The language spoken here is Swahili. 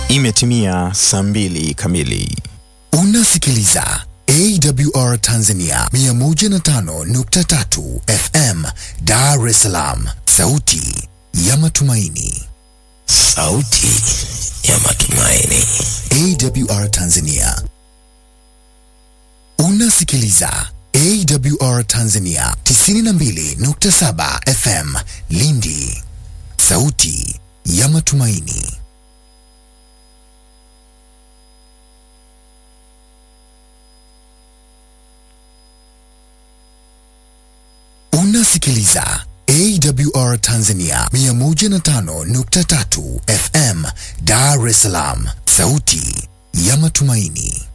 Imetimia saa mbili kamili. Unasikiliza AWR Tanzania 105.3 FM Dar es Salaam, sauti ya matumaini. Sauti ya matumaini. AWR Tanzania. Unasikiliza AWR Tanzania 92.7 FM Lindi, sauti ya matumaini. Unasikiliza AWR Tanzania 105.3 FM Dar es Salaam, sauti ya matumaini.